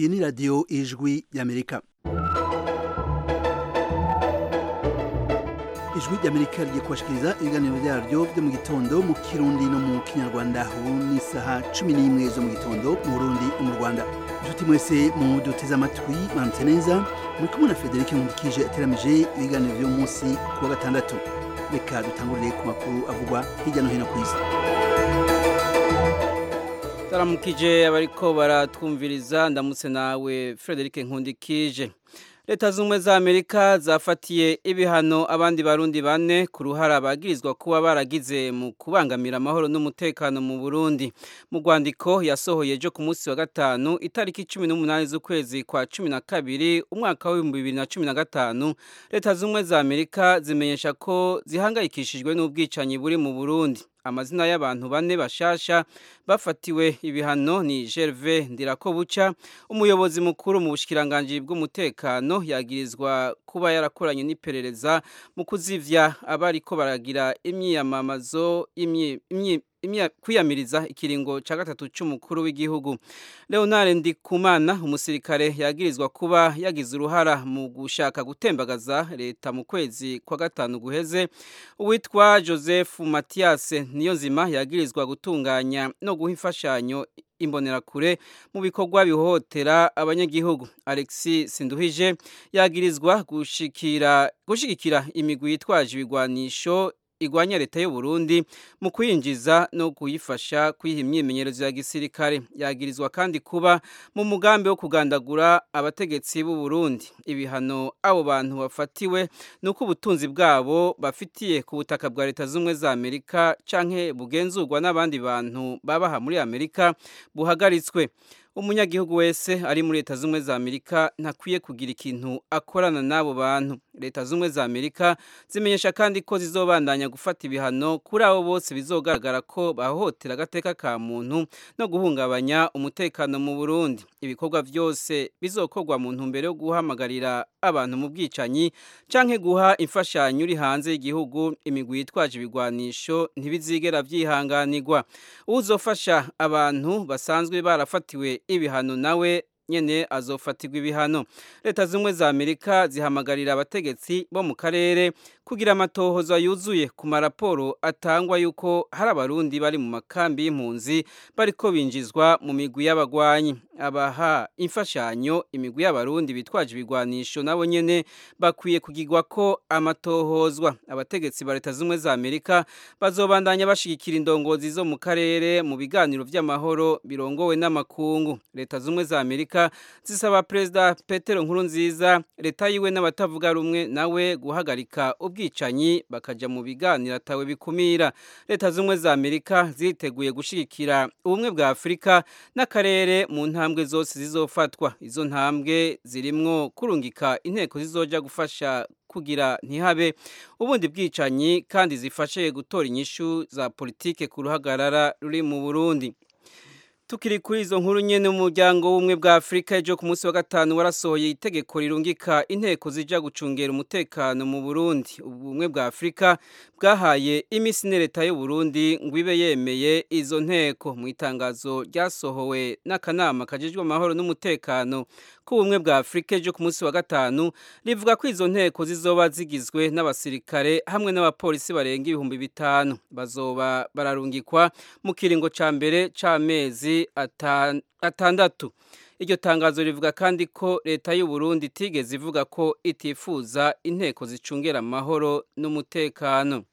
iyi ni radiyo ijwi y'amerika ijwi ry'amerika rigiye kubashikiriza ibiganiro byaryo byo mu gitondo mu kirundi no mu kinyarwanda ubu ni isaha cumi n'imwe zo mu gitondo mu burundi no mu rwanda inshuti mwese mu duteze amatwi mwaramutse neza muri kumwe na frederic nkundikije ateramije ibiganiro by'uyu munsi ku wa gatandatu reka dutangurire ku makuru avugwa hirya no hino ku isi taramukije abariko baratwumviriza ndamutse nawe Frederic Nkundikije Leta zumwe za Amerika zafatiye ibihano abandi barundi bane ku ruhara bagirizwa kuba baragize mu kubangamira amahoro n'umutekano mu Burundi mu rwandiko yasohoye ejo ku munsi wa gatanu itariki 18 z'ukwezi kwa 12 umwaka wa 2015 Leta zumwe za Amerika zimenyesha ko zihangayikishijwe n'ubwicanyi buri mu Burundi amazina y'abantu bane bashasha bafatiwe ibihano ni Gervais Ndirakobuca umuyobozi mukuru mu bushikiranganje bw'umutekano yagirizwa kuba yarakoranye n'iperereza mu kuzivya abariko baragira imyiyamamazo imyi kwiyamiriza ikiringo cya gatatu cy'umukuru w'igihugu leonard ndikumana umusirikare yagirizwa kuba yagize uruhara mu gushaka gutembagaza leta mu kwezi kwa gatanu guheze uwitwa joseph mathias niyonzima yagirizwa gutunganya no guha imfashanyo imbonerakure mu bikorwa bihohotera abanyagihugu alexis sinduhije yagirizwa gushikira gushigikira imigwi yitwaje ibigwanisho igwanya leta y'u Burundi mu kuyinjiza no kuyifasha kwiha imyimenyerezo ya gisirikare yagirizwa kandi kuba mu mugambi wo kugandagura abategetsi b'u Burundi ibihano abo bantu bafatiwe nuko ubutunzi bwabo bafitiye ku butaka bwa leta z'umwe za Amerika canke bugenzurwa n'abandi bantu babaha muri Amerika buhagaritswe umunyagihugu wese ari muri leta z'umwe za Amerika ntakwiye kugira ikintu akorana n'abo bantu leta z'umwe za Amerika zimenyesha kandi ko zizobandanya gufata ibihano kuri abo bose bizogaragara ko bahohotera agateka ka muntu no guhungabanya umutekano mu Burundi ibikorwa byose bizokorwa mu ntumbero yo guhamagarira abantu mu bwicanyi canke guha imfashanyo uri hanze y'igihugu imigwi yitwaje ibigwanisho ntibizigera vyihanganirwa uzofasha abantu basanzwe barafatiwe ibihano nawe nyene azofatirwa ibihano leta zimwe za amerika zihamagarira abategetsi bo mu karere kugira amatohoza yuzuye ku maraporo atangwa yuko hari abarundi bari mu makambi y'impunzi bariko binjizwa mu migwi y'abagwanyi abaha imfashanyo imigwi y'abarundi bitwaje ibigwanisho nabo nyene bakwiye kugirwa ko amatohozwa abategetsi ba leta zimwe za amerika bazobandanya bashigikira indongozi zo mu karere mu biganiro vy'amahoro birongowe n'amakungu leta zimwe za amerika zisaba perezida petero nkurunziza leta yiwe n'abatavuga rumwe nawe guhagarika ubwicanyi bakaja mu biganiro atawe bikumira leta zimwe za amerika ziteguye gushigikira ubumwe bwa afurika n'akarere mu ntambwe zose zizofatwa izo ntambwe zirimwo kurungika inteko zizoja gufasha kugira ntihabe ubundi bwicanyi kandi zifashe gutora inyishu za politike ku ruhagarara ruri mu burundi tukiri kuri izo nkuru nyene umuryango w'ubumwe bwa Afrika ejo ku munsi wa gatanu warasohoye itegeko rirungika inteko zija gucungera umutekano mu Burundi ubumwe bwa Afrika bwahaye imisi ne leta y'u Burundi ngo ibe yemeye izo nteko mu itangazo ryasohowe n'akanama kajejwe amahoro n'umutekano k'ubumwe bwa Afrika ejo ku munsi wa gatanu rivuga ko izo nteko zizoba zigizwe n'abasirikare hamwe n'abapolisi barenga ibihumbi bitanu bazoba bararungikwa mu kiringo ca mbere c'amezi atandatu iryo tangazo rivuga kandi ko leta y'u Burundi itigeze ivuga ko itifuza inteko zicungera amahoro n'umutekano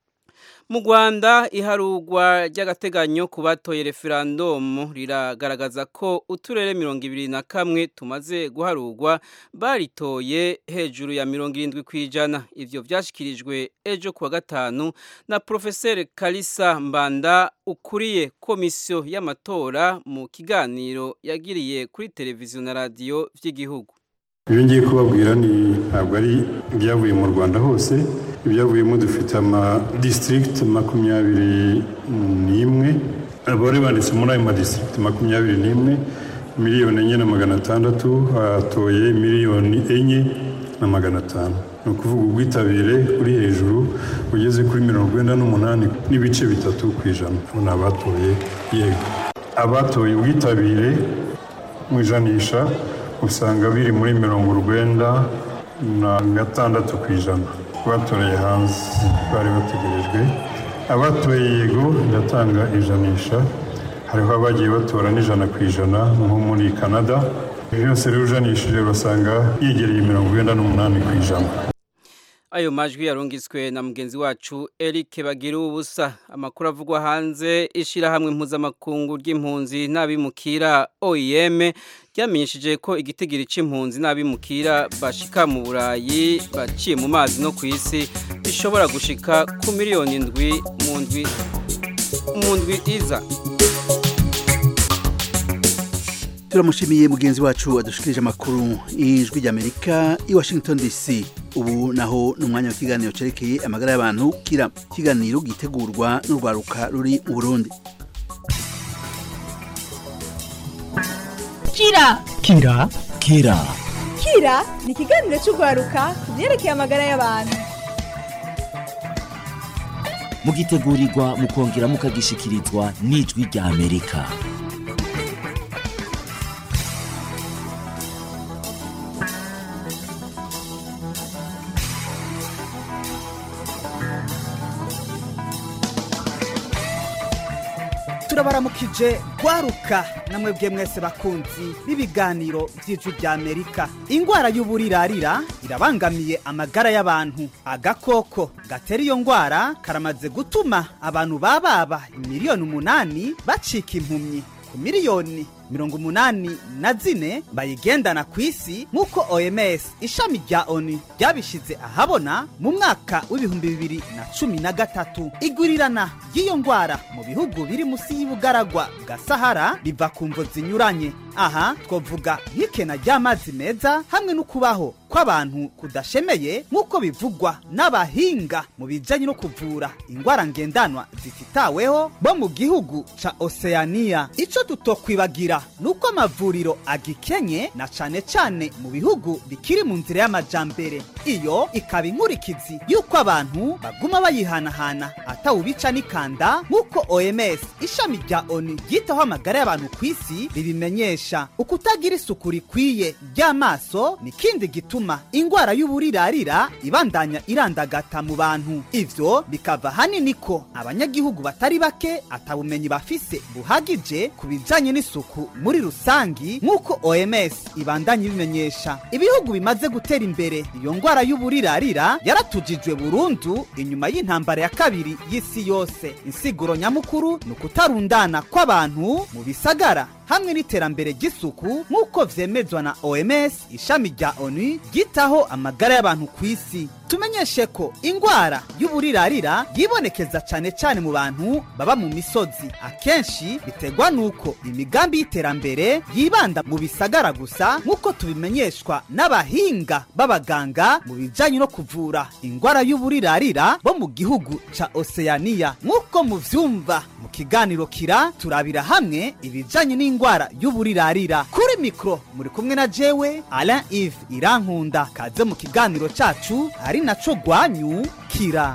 mu Rwanda iharugwa ry'agateganyo ku batoye referandumu riragaragaza ko uturere mirongo ibiri na kamwe tumaze guharugwa baritoye hejuru ya mirongo irindwi ku ijana ivyo vyashyikirijwe ejo kuwa gatanu na Profeseri Kalisa Mbanda ukuriye komisiyo y'amatora mu kiganiro yagiriye kuri televiziyo na radiyo vy'igihugu ibyo ngiye kubabwira ni ntabwo ari ibyavuye mu rwanda hose ibyavuyemo dufite amadisitirigiti makumyabiri n'imwe abari banditse muri ayo madisitirigiti makumyabiri n'imwe miliyoni enye na magana atandatu hatoye miliyoni enye na magana atanu ni ukuvuga ubwitabire buri hejuru bugeze kuri mirongo icyenda n'umunani n'ibice bitatu ku ijana ni abatoye yego abatoye ubwitabire mu ijanisha usanga biri muri mirongo urwenda na gatandatu ku ijana batoreye hanze bari bategerejwe abatoye yego ndatanga ijanisha hariho abagiye batora n'ijana ku ijana nko muri canada byose rero ujanishije basanga yegereye mirongo irindwi n'umunani ku ijana ayo majwi yarungitswe na mugenzi wacu Eric bagira ubusa amakuru avugwa hanze ishyirahamwe mpuzamakungu ry'impunzi n'abimukira OIM ryamenyesheje ko igitigiri c'impunzi n'abimukira bashika mu burayi baciye mu mazi no ku isi bishobora gushika ku miliyoni indwi mu ndwi mu ndwi iza turamushimiye mugenzi wacu adushikirije amakuru y'ijwi ry'amerika i washington dc ubu naho ni umwanya w'ikiganiro cyerekeye amagara y'abantu kira ikiganiro gitegurwa n'urwaruka ruri mu burundi kira kira kira kira ni ikiganiro cy'urwaruka ku byerekeye amagara y'abantu mugitegurirwa mukongera mukagishikirizwa n'ijwi rya amerika turabaramukije gwaruka namwe bwe mwese bakunzi b'ibiganiro by'ijwi rya amerika ingwara y'uburirarira irabangamiye amagara y'abantu agakoko gatera iyo ngwara karamaze gutuma abantu bababa miliyoni umunani bacika impumyi ku miliyoni mirongo umunani na zine bayigendana ku isi nk'uko oms ishami rya onu ryabishize ahabona mu mwaka w'ibihumbi bibiri na cumi na gatatu igurirana ry'iyo ndwara mu bihugu biri munsi y'ubugaragwa bwa sahara biva ku mvo zinyuranye aha twavuga nk'ikena ry'amazi meza hamwe no kubaho kw'abantu kudashemeye nk'uko bivugwa n'abahinga mu bijyanye no kuvura indwara ngendanwa zititaweho bo mu gihugu ca oceania icyo tutokwibagira nuko amavuriro agikenye na cane cane mu bihugu bikiri mu nzira y'amajambere iyo ikaba inkurikizi y'uko abantu baguma bayihanahana atawubica n'ikanda nk'uko oms ishami rya onu ryitaho amagara y'abantu ku isi ribimenyesha ukutagira isuku rikwiye ry'amaso ni kindi gituma ingwara y'uburirarira ibandanya irandagata mu bantu ivyo bikava hanini ko abanyagihugu batari bake atabumenyi bafise buhagije ku bijanye n'isuku muri rusangi nk'uko oms ibandanya ibimenyesha ibihugu bimaze gutera imbere iyo ngwara y'uburirarira yaratujijwe burundu inyuma y'intambara ya kabiri y'isi yose insiguro nyamukuru ni ukutarundana kw'abantu mu bisagara hamwe n'iterambere ry'isuku nk'uko vyemezwa na oms ishami rya onu ryitaho amagara y'abantu ku isi tumenyeshe ko ingwara y'uburirarira yibonekeza cane cane mu bantu baba mu misozi akenshi biterwa n'uko imigambi y'iterambere yibanda mu bisagara gusa nk'uko tubimenyeshwa n'abahinga b'abaganga mu bijanye no kuvura ingwara y'uburirarira bo mu gihugu ca oceania nk'uko muvyumva mu kiganiro kira turabira hamwe ibijanye n'ingwara y'uburirarira kuri mikro muri kumwe na jewe alain ive irankunda kaze mu kiganiro cacu ari naco gwanyu kira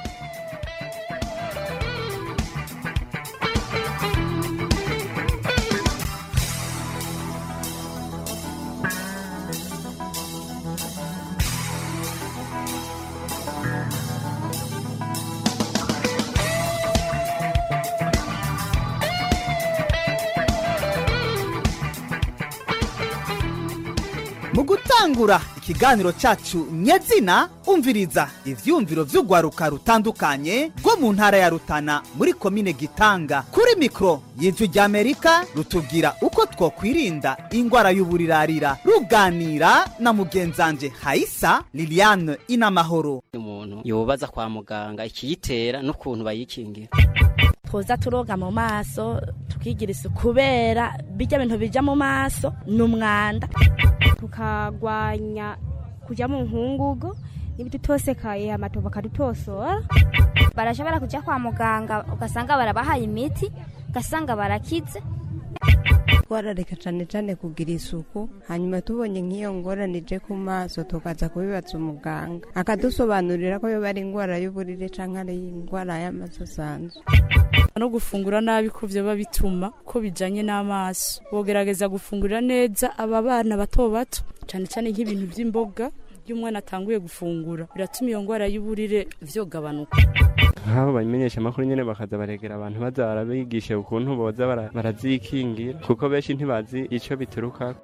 mu gutangura ikiganiro cyacu nyezina umviriza ivyumviro vy'urwaruka rutandukanye rwo mu ntara ya rutana muri komine gitanga kuri mikoro y'ijwi ry'amerika rutubwira uko twokwirinda ingwara y'uburirarira ruganira na mugenzanje hayisa liliane inamahoro umuntu yobaza kwa muganga ikiyitera n'ukuntu bayikingira twoza turoga mu maso tukigira isuku kubera bijya bintu bija mu maso ni umwanda tukagwanya kuja mu nkungugu n'ibidutosekaye amato bakadutosora barashobora kuja kwa muganga ugasanga barabahaye imiti ugasanga barakize twitwararika cane cane kugira isuku hanyuma tubonye nk'iyo ngorane ije ku maso tukaza kubibaza umuganga akadusobanurira ko yoba ari ingwara y'uburire canke ari ingwara y'amaso asanzwe no gufungura nabi ko vyoba bituma ko bijanye n'amaso bogerageza gufungurira neza aba bana bato bato cane cane nk'ibintu vy'imboga iyo umwana atanguye gufungura biratuma iyo ngwara y'uburire vyogabanuka nk'abo babimenyesha amakuru nyene bakaza baregera abantu baza barabigisha ukuntu boza bara- barazikingira kuko benshi ntibazi ico bituruka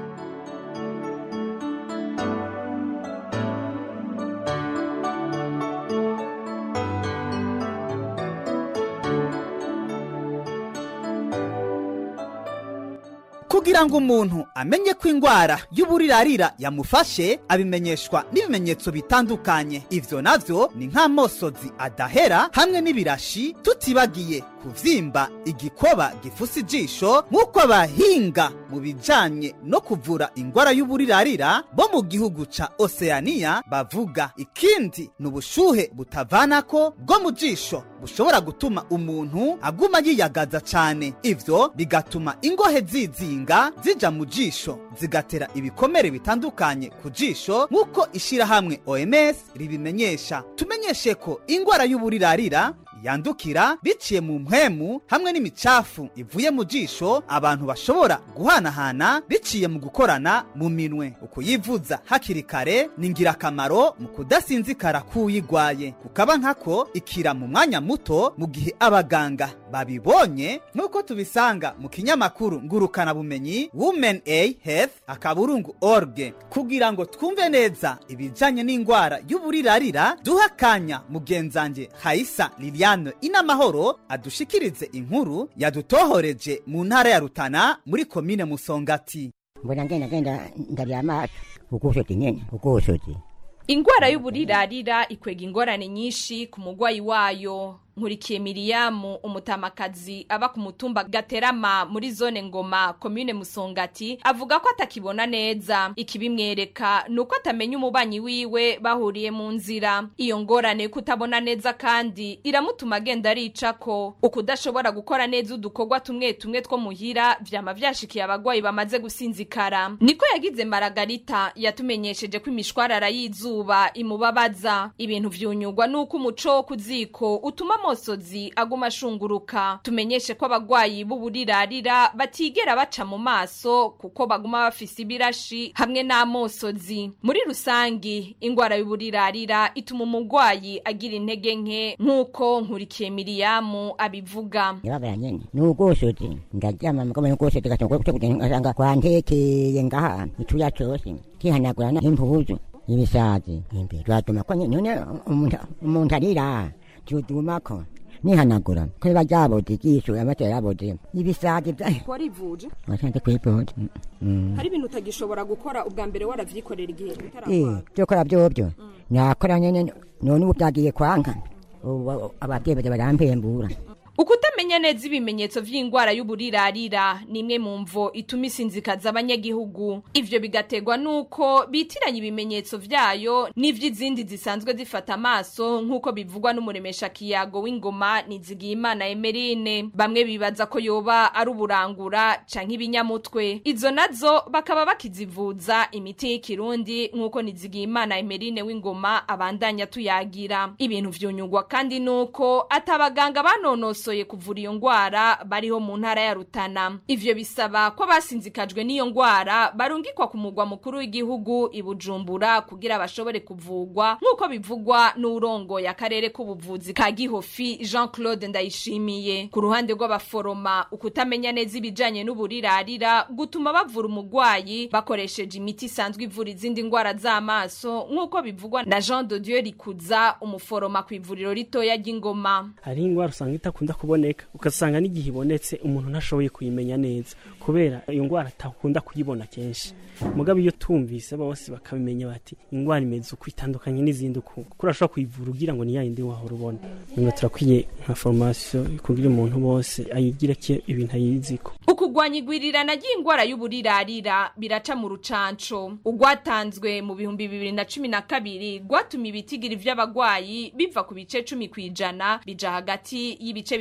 kugira ngo umuntu amenye ko indwara y'uburirarira yamufashe abimenyeshwa n'ibimenyetso bitandukanye ivyo navyo ni nk'amosozi adahera hamwe n'ibirashi tutibagiye kuvyimba igikoba gifuse ijisho nk'uko abahinga mu bijanye no kuvura indwara y'uburirarira bo mu gihugu ca oceania bavuga ikindi ni ubushuhe butavanako bwo mu jisho bushobora gutuma umuntu aguma yiyagaza cane ivyo bigatuma ingohe zizinga zija mu jisho zigatera ibikomere bitandukanye ku jisho nk'uko ishirahamwe oms ribimenyesha tumenyeshe ko ingwara y'uburirarira yandukira biciye mu mpwemu hamwe n'imicafu ivuye mu jisho abantu bashobora guhanahana biciye mu gukorana mu minwe ukuyivuza hakiri kare ni ingirakamaro mu kudasinzikara k'uyigwaye kukaba nkako ikira mu mwanya muto mu gihe abaganga babibonye nk'uko tubisanga mu kinyamakuru ngurukanabumenyi women a health akaburungu org kugira ngo twumve neza ibijanye n'indwara y'uburirarira duha akanya mugenzange haisa liliane inamahoro adushikirize inkuru yadutohoreje mu ntara ya rutana muri komine musongati mbona ngenda ngenda ndarya amaso ukoshote nyene ukoshote ingwara y'uburirarira ikwega ingorane nyinshi ku mugwayi wayo nkurikiye miriyamu umutamakazi aba ku mutumba gaterama muri zone ngoma komine musongati avuga ko atakibona neza ikibimwereka ni uko atamenya umubanyi wiwe bahuriye mu nzira iyo ngorane kutabona neza kandi iramutuma agenda aricako ukudashobora gukora neza udukorwa tumwe tumwe two muhira vyama vyashikiye abagwayi bamaze gusinzikara niko yagize maragarita yatumenyesheje ko imishwarara y'izuba imubabaza ibintu vyunyugwa nuko umuco wo kuziko utuma amosozi aguma ashunguruka tumenyeshe ko abagwayi b'uburirarira batigera baca mu maso kuko baguma bafise ibirashi hamwe n'amosozi muri rusangi ingwara y'uburirarira ituma umugwayi agira intege nke nk'uko nkurikiye miriyamu abivuga yababara nyene nugoshote ndaryama mugabo nugoshote gasanga kugenda ngasanga kwantekeye ngaha icuya cose kihanagura n'impuzu ibisazi imbere turatuma ko nyene none umuntu umuntu arira tudumako nihanagura ko biba ryaboze igisho amatera yaboze ibisazi vya warivuje wasanze kwipota hari ibintu utagishobora gukora ubwa mbere waravyikorera igihe eh utarakora byokora byobyo nakora nyene none ubu byagiye kwanga ubu ababyeyi baza barampembura ukutamenya neza ibimenyetso vy'ingwara y'uburirarira ni imwe mu mvo ituma isinzikaza abanyagihugu ivyo bigategwa nuko bitiranya ibimenyetso vyayo n'ivy'izindi zisanzwe zifata amaso nk'uko bivugwa n'umuremesha kiyago w'ingoma nizigiyimana emerine bamwe bibaza ko yoba ari uburangura canke ibinyamutwe izo nazo bakaba bakizivuza imiti y'ikirundi nk'uko nizigiyimana emerine w'ingoma abandanya tuyagira ibintu vyunyugwa kandi nuko atabaganga banonosoye kuvura iyo ngwara bariho mu ntara ya Rutana ivyo bisaba ko abasinzikajwe n'iyo ngwara barungikwa ku mugwa mukuru w'igihugu i Bujumbura kugira bashobore kuvugwa nk'uko bivugwa n'urongoye akarere k'ubuvuzi ka Gihofi Jean Claude Ndayishimiye ku ruhande rw'abaforoma ukutamenya neza ibijanye n'uburirarira gutuma bavura umugwayi bakoresheje imiti isanzwe ivura izindi ngwara z'amaso nk'uko bivugwa na Jean de Dieu Rikuza umuforoma ku ivuriro ritoya ry'ingoma hari ingwara usanga itakunda kuboneka ugasanga n'igihe ibonetse umuntu ntashoboye kuyimenya neza kubera iyo ngwara atakunda kuyibona kenshi mugabo iyo tumvise bose bakabimenya bati ingwara imeze uko itandukanye n'izindi uku kuko urashobora kuyivura ugira ngo ni yayindi wahora ubona nyuma turakwiye nka formation kugira umuntu bose ayigira ke ibintu ayiziko ukugwanya igwirirana ry'ingwara y'uburirarira biraca mu rucanco ugwatanzwe mu bihumbi bibiri na cumi na kabiri gwatuma ibitigiri vy'abagwayi biva ku bice cumi kw'ijana bija hagati y'ibice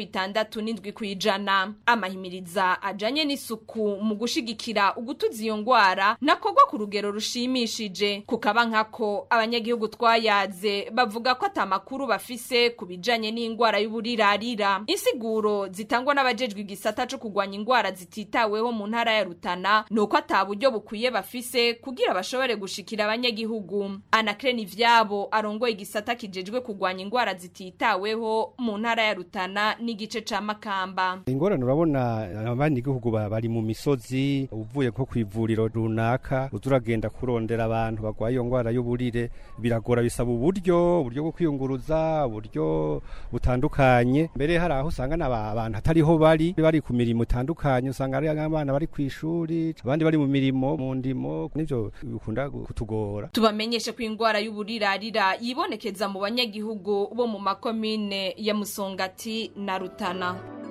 bitandatu n'indwi ku ijana amahimiriza ajanye n'isuku mu gushigikira ugutuza iyo ngwara nakorwa ku rugero rushimishije kukaba nkako abanyagihugu twayaze bavuga ko atamakuru bafise ku bijanye n'ingwara y'uburirarira insiguro zitangwa n'abajejwe igisata co kugwanya ingwara zititaweho mu ntara ya Rutana nuko ata buryo bukwiye bafise kugira bashobore gushikira abanyagihugu anakreni ivyabo arongoye igisata kijejwe kugwanya ingwara zititaweho mu ntara ya Rutana n'igice ca Makamba ingorane urabona abanyagihugu ba- bari mu misozi uvuye nko ku ivuriro runaka uza uragenda kurondera abantu barwaye iyo ngwara y'uburire biragora bisaba uburyo uburyo bwo kwiyunguruza uburyo butandukanye mbere hari aho usanga n'aba- abantu atariho bari bari ku mirimo itandukanye usanga ari abana bari ku ishuri abandi bari mu mirimo mu ndimo nivyo bikunda kutugora tubamenyeshe ko ingwara y'uburirarira yibonekeza mu banyagihugu bo mu makomine ya Musongati na Rutana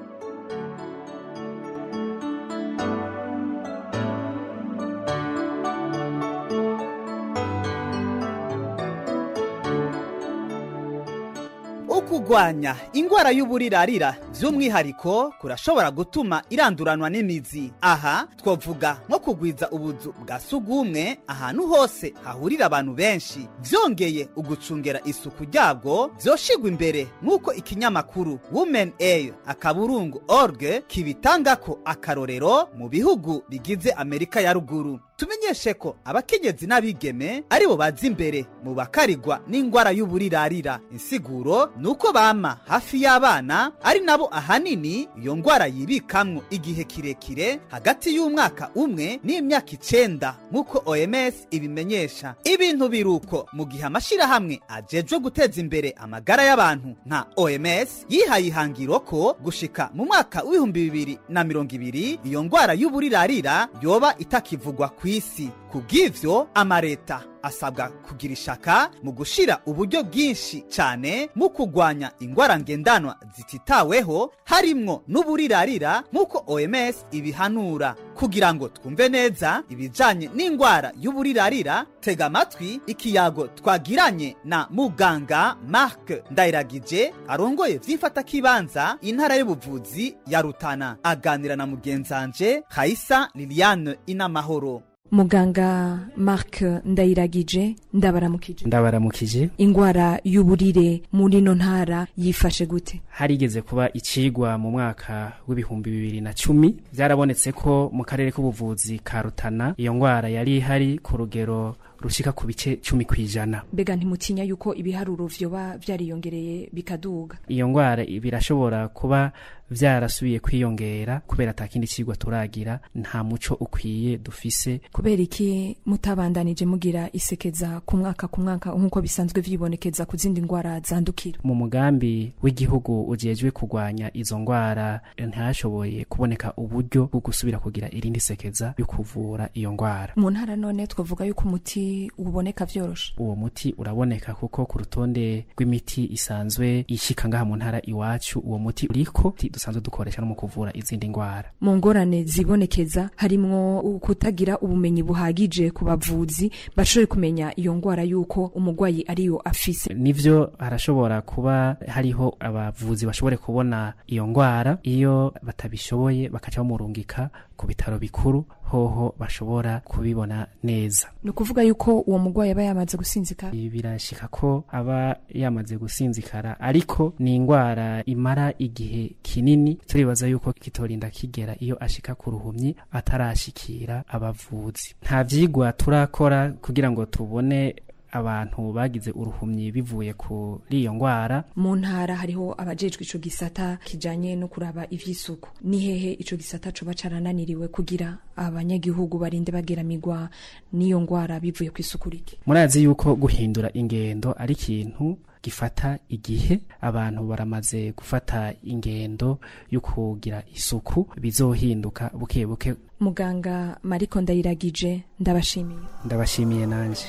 ukugwanya ingwara y'uburirarira by'umwihariko kurashobora gutuma iranduranwa n'imizi aha twavuga nko kugwiza ubuzu bwa sugumwe ahantu hose hahurira abantu benshi byongeye ugucungera isuku ryabwo byoshigwa imbere nk'uko ikinyamakuru women air akaburungu org kibitanga ko akarorero mu bihugu bigize amerika ya ruguru tumenyeshe ko abakenyezi n'abigeme aribo baza imbere mu bakarigwa n'ingwara y'uburirarira insiguro ni uko bama hafi y'abana ari nabo ahanini iyo ngwara yibikamwo igihe kirekire hagati y'umwaka umwe n'imyaka icenda nk'uko oms ibimenyesha ibintu biruko mu gihe amashirahamwe ajejwe guteza imbere amagara y'abantu nka oms yihaye ihangiro ko gushika mu mwaka w'ibihumbi bibiri na mirongo ibiri iyo ngwara y'uburirarira yoba itakivugwa ku isi kubw'ivyo amareta asabwa kugira ishaka mu gushira uburyo bwinshi cyane mu kugwanya ingwara ngendanwa zititaweho harimwo n'uburirarira nk'uko oms ibihanura kugira ngo twumve neza ibijanye n'ingwara y'uburirarira tega amatwi ikiyago twagiranye na muganga mark ndayiragije arongoye vy'imfatakibanza intara y'ubuvuzi ya rutana aganira na mugenzanje hayisa liliane inamahoro muganga mark ndayiragije ndabaramukije ndabaramukije ingwara y'uburire muri ino ntara yifashe gute harigeze kuba icigwa mu mwaka w'ibihumbi bibiri na cumi byarabonetse ko mu karere k'ubuvuzi ka rutana iyo ngwara yari ihari ku rugero rushika ku bice cumi ku ijana mbega ntimutinya yuko ibiharuro vyoba vyariyongereye bikaduga iyo ngwara birashobora kuba vyarasubiye kwiyongera kubera ata kindi cigwa turagira nta muco ukwiye dufise kubera iki mutabandanije mugira isekeza ku mwaka ku mwaka nk'uko bisanzwe vyibonekeza ku zindi ngwara zandukira mu mugambi w'igihugu ujejwe kurwanya izo ngwara ntihashoboye kuboneka uburyo bwo gusubira kugira irindi sekeza yo kuvura iyo ngwara mu ntara none twavuga yuko umuti uboneka vyoroshe uwo muti uraboneka kuko ku rutonde rw'imiti isanzwe ishika ngaha mu ntara iwacu uwo muti uriko dusanzwe dukoresha no mu kuvura izindi ngwara mu ngorane zibonekeza harimwo kutagira ubumenyi buhagije ku bavuzi bashobore kumenya iyo ngwara yuko umugwayi ariyo afise nivyo harashobora kuba hariho abavuzi bashobore kubona iyo ngwara iyo batabishoboye bakaca bamurungika ku bitaro bikuru hoho bashobora kubibona neza ni ukuvuga yuko uwo mugwayi aba yamaze gusinzikara birashika ko aba yamaze gusinzikara ariko ni ingwara imara igihe kinini turibaza yuko kitorinda kigera iyo ashika ku ruhumyi atarashikira abavuzi nta vyigwa turakora kugira ngo tubone abantu bagize uruhumyi bivuye kuri iyo ngwara mu ntara hariho abajejwe ico gisata kijanye no kuraba ivy'isuku ni hehe ico gisata coba carananiriwe kugira abanyagihugu barinde bageramirwa n'iyo ngwara bivuye ku isuku rike murazi yuko guhindura ingendo ari ikintu gifata igihe abantu baramaze gufata ingendo yo kugira isuku bizohinduka buke buke muganga mariko ndayiragije ndabashimiye ndabashimiye nanje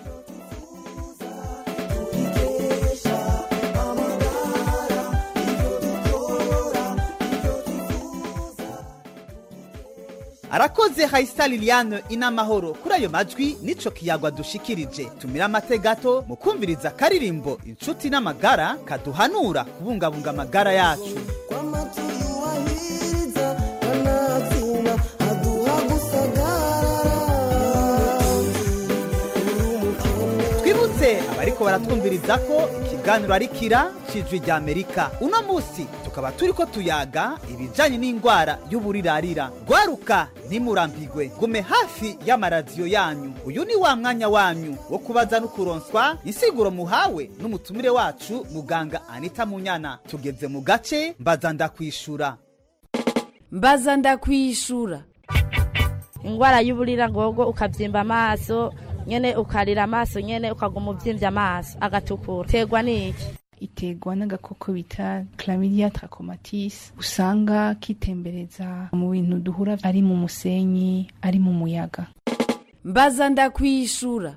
arakoze hayisa liliane inamahoro kuri ayo majwi nico kiyagwa dushikirije tumira amate gato mu kumviriza karirimbo inshuti n'amagara kaduhanura kubungabunga amagara yacu bariko baratwumviriza ko ikiganiro ari kira cijwi rya amerika uno musi tukaba turiko tuyaga ibijanye n'indwara y'uburirarira gwaruka ntimurambigwe gume hafi y'amaradiyo yanyu uyu ni wa mwanya wanyu wo kubaza no kuronswa insiguro muhawe n'umutumire wacu muganga anita munyana tugeze mu gace mbaza ndakwishura mbaza ndakwishura ingwara y'uburira ngogo ukavyimba amaso nyene ukarira amaso nyene ukaguma uvyimvye amaso agatukura terwa n'iki iterwa n'agakoko bita chlamydia trachomatis usanga kitembereza mu bintu duhura ari mu musenyi ari mu muyaga mbaza ndakwishura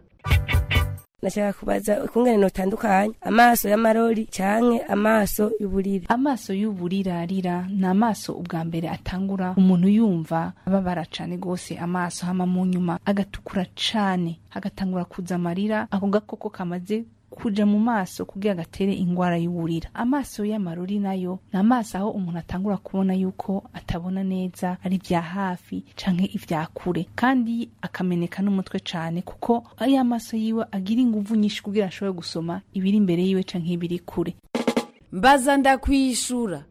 nashaka kubaza ukungene notandukanye amaso y'amarori canke amaso y'uburire amaso y'uburirarira ni amaso ubwa mbere atangura umuntu yumva ababara cane gose amaso hama mu nyuma agatukura cane hagatangura kuza amarira ako gakoko kamaze kuja mu maso kugira gatere ingwara y'uburira amaso y'amarori nayo ni amaso aho umuntu atangura kubona yuko atabona neza ari vya hafi canke ivya kure kandi akameneka n'umutwe cane kuko ari amaso yiwe agira inguvu nyinshi kugira ashobore gusoma ibiri imbere yiwe canke ibiri kure mbaza ndakwishura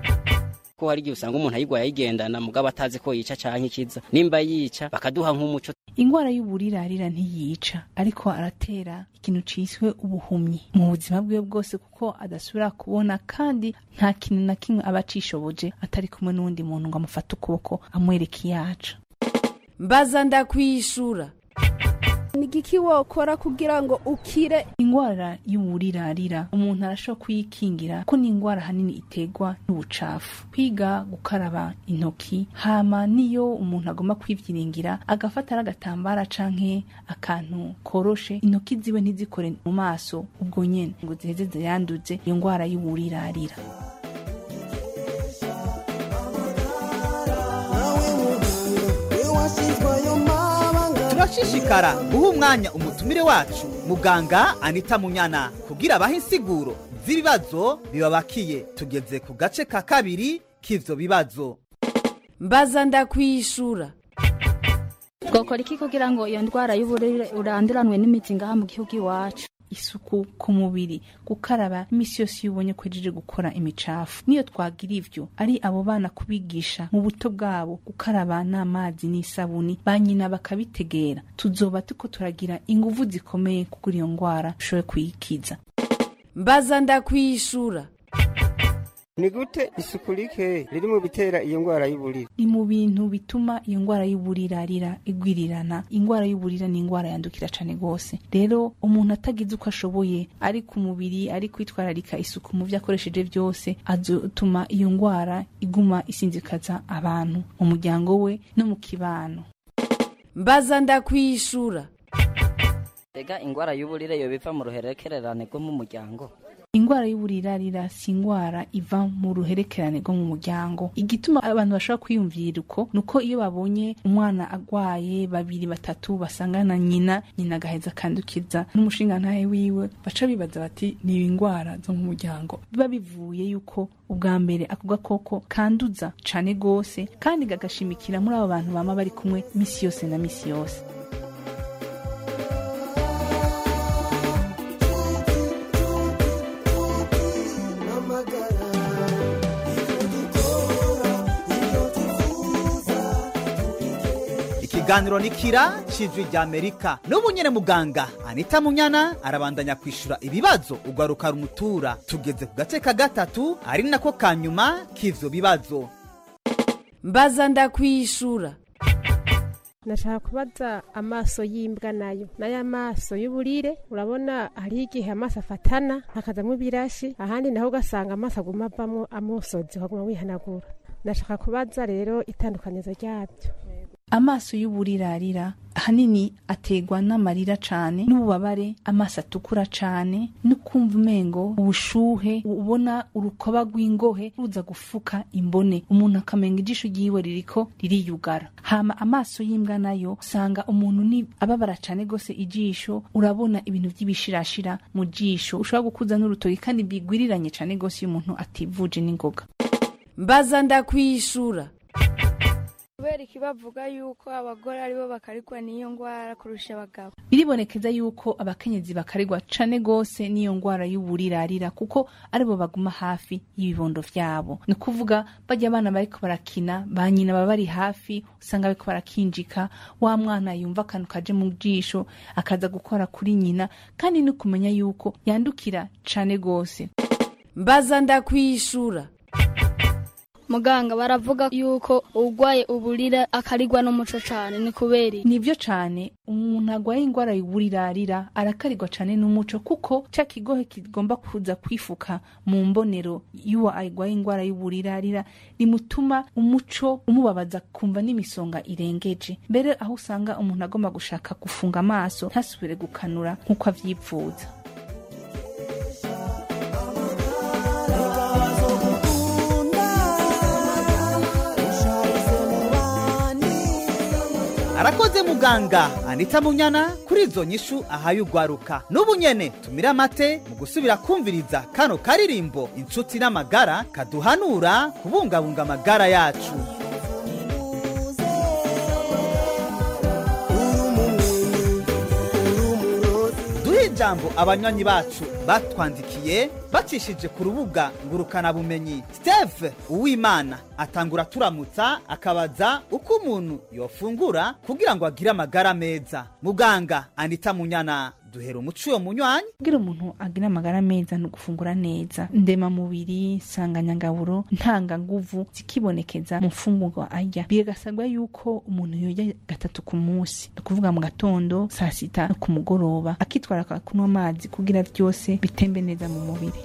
ko hari igihe usanga umuntu ayigwaye ayigendana mugabo atazi ko yica canke ikiza nimba yica bakaduha nk'umuco ingwara y'uburirarira ntiyica ariko aratera ikintu ciswe ubuhumyi mu buzima bwiwe bwose kuko adasubira kubona kandi nta kintu na kimwe aba acishoboje atari kumwe n'uwundi muntu ngo amufate ukuboko amwereke iyaca mbaza ndakwishura ni igiki wokora kugira ngo ukire ingwara y'uburirarira umuntu arashobora kuyikingira ko ni ingwara hanini iterwa n'ubucafu kwiga gukaraba intoki hama niyo umuntu agomba kwivyiringira agafata n'agatambara canke akantu koroshe intoki ziwe ntizikore mu maso ubwo nyene ngo ziheze ziyanduze iyo ngwara y'uburirarira turashishikara guha umwanya umutumire wacu muganga anita munyana kugira abahe insiguro z'ibibazo bibabakiye tugeze ku gace ka kabiri k'ivyo bibazo mbaza ndakwishura twakora iki kugira ngo iyo ndwara y'uburire uranduranwe n'imizi ngaha mu gihugu iwacu isuku ku mubiri gukaraba imisi yose iyo ubonye ko ejeje gukora imicafu niyo twagira ivyo ari abo bana kubigisha mu buto bwabo gukaraba n'amazi n'isabuni ba nyina bakabitegera tuzoba tuko turagira inguvu zikomeye kugura iyo ngwara dushobore kuyikiza mbaza ndakwishura ni gute isuku rike riri mu bitera iyo ndwara y'uburire ni mu bintu bituma iyo ngwara y'uburirarira igwirirana ingwara y'uburira ni ingwara yandukira cane gose rero umuntu atagize uko ashoboye ari ku mubiri ari kwitwararika isuku mu vyo akoresheje vyose azotuma iyo ngwara iguma isinzikaza abantu mu muryango we no mu kibano mbaza ndakwishura ega ingwara y'uburire yo biva mu ruherekererane rwo mu muryango ingwara y'uburirarira si ingwara iva mu ruherekerane rwo mu muryango igituma abantu bashobora kwiyumvira uko nuko iyo babonye umwana agwaye babiri batatu basangana nyina nyina agaheza akandukiza n'umushingantahe wiwe baca bibaza bati ni ingwara zo mu muryango biba bivuye yuko ubwa mbere ako gakoko kanduza cane gose kandi gagashimikira muri abo bantu bama bari kumwe misi yose na misi yose ikiganiro ni kira cijwi rya amerika n'ubu nyene muganga anita munyana arabandanya kwishura ibibazo ugaruka rumutura tugeze ku gace ka gatatu ari nako ka nyuma k'ivyo bibazo mbaza ndakwishura nashaka kubaza amaso y'imbwa nayo nayo amaso y'uburire urabona hariho igihe amaso afatana hakazamo ibirashi ahandi naho ugasanga amaso aguma avamo amusozi ukaguma wihanagura ndashaka kubaza rero itandukanizo ryabyo amaso y'uburirarira ahanini ategwa n'amarira cane n'ububabare amaso atukura cane no kumva umengo ubushuhe ubona urukoba rw'ingohe ruza gufuka imbone umuntu akamenga ijisho ryiwe ririko ririyugara hama amaso y'imbwa nayo usanga umuntu ni ababara cane gose ijisho urabona ibintu vy'ibishirashira mu jisho ushobora gukuza n'urutoki kandi bigwiriranye cane gose iyo umuntu ativuje n'ingoga mbaza ndakwishura kubera iki bavuga yuko abagore aribo bakarigwa n'iyo ndwara kurusha abagabo biribonekeza yuko abakenyezi bakarigwa cane gose n'iyo ngwara y'uburirarira kuko aribo baguma hafi y'ibibondo vyabo ni kuvuga barya abana bariko barakina ba nyina baba bari hafi usanga bariko barakinjika wa mwana yumva akantu kaje mu jisho akaza gukora kuri nyina kandi ni kumenya yuko yandukira cane gose mbaza ndakwishura muganga baravuga yuko urwaye uburira akarigwa n'umuco cane ni kubera iki? nivyo cane umuntu agwaye ingwara y'uburirarira arakarigwa cane n'umuco kuko ca kigohe kigomba kuza kwifuka mu mbonero y'uwo agwaye ingwara y'uburirarira rimutuma umuco umubabaza kumva n'imisonga irengeje mbere aho usanga umuntu agomba gushaka gufunga amaso ntasubire gukanura nk'uko avyipfuza arakoze muganga anita munyana kuri izo nyishu ahaye ugwaruka n'ubu nyene tumira amate mu gusubira kumviriza kano karirimbo inshuti n'amagara kaduhanura kubungabunga amagara yacu duhe ijambo abanywanyi bacu batwandikiye bacishije ku rubuga ngurukanabumenyi steve uwimana atangura turamutsa akabaza uko umuntu yofungura kugira ngo agire amagara meza muganga anita munyana duhera umuco uyo munywanyi kugira umuntu agire amagara meza ni ugufungura neza ndema mubiri nsanganyangaburo ntanganguvu zikibonekeza mu mfungurwa arya bigasabwa yuko umuntu yorya gatatu ku munsi ni ukuvuga mu gatondo saa sita no ku mugoroba akitwara kunywa amazi kugira byose bitembe neza mu mubiri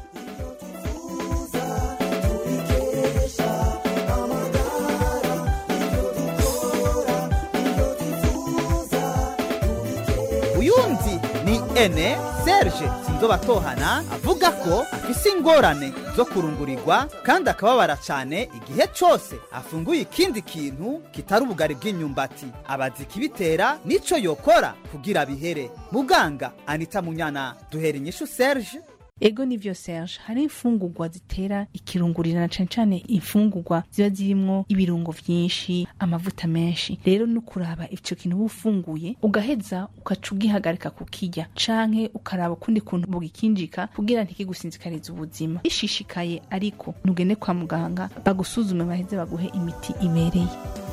uyundi ni ene serge sinzobatohana avuga ko afise ingorane zo kurungurirwa kandi akababara cyane igihe cyose afunguye ikindi kintu kitari ubugari bw'imyumbati abaza ikibitera n'ico yokora kugira bihere muganga anita munyana duhera inyishu serge ego nivyo serge hari imfungurwa zitera ikirungurirana cane cane imfungurwa ziba zirimwo ibirungo vyinshi amavuta menshi rero no kuraba ico kintu uba ufunguye ugaheza ukaca ugihagarika kukirya canke ukaraba ukundi kuntu bugikinjika kugira ntikigusinzikarize ubuzima ishishikaye ariko ntugende kwa muganga bagusuzume baheze baguhe imiti ibereye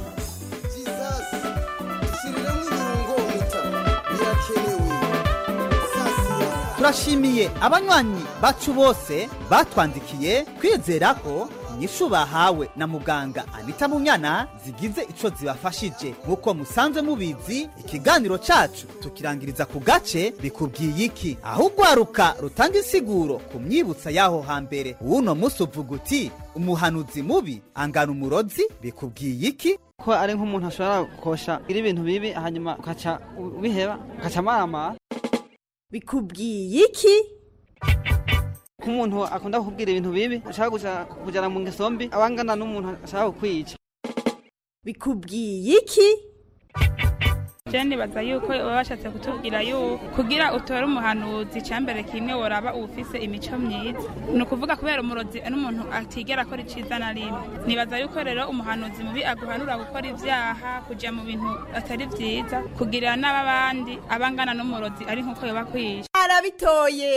turashimiye abanywanyi bacu bose batwandikiye kwizera ko inyishu bahawe na muganga anita munyana zigize ico zibafashije nk'uko musanzwe mubizi ikiganiro cacu tukirangiriza ku gace bikubwiye iki aho ugwaruka rutanga insiguro ku myibutsa y'aho hambere uwuno musi uvuga uti umuhanuzi mubi angana umurozi bikubwiye iki ko ari nk'umuntu ashobora gukosha iri ibintu bibi hanyuma ukaca ubiheba ukaca amaramara bikubwiye iki nk'umuntu akunda kukubwira ibintu bibi ashaka kuja kujana mu ngeso mbi abangana n'umuntu ashaka kukwica bikubwiye iki je nibaza yuko baba bashatse kutubwira yuko kugira utore umuhanuzi cambere kimwe woraba ufise imico myiza ni ukuvuga kubera umurozi ari umuntu atigera akora iciza na rimwe nibaza yuko rero umuhanuzi mubi aguhanura gukora ivyaha kuja mu bintu atari vyiza kugirira n'ababandi abangana n'umurozi ari nk'uko yoba kwisha arabitoye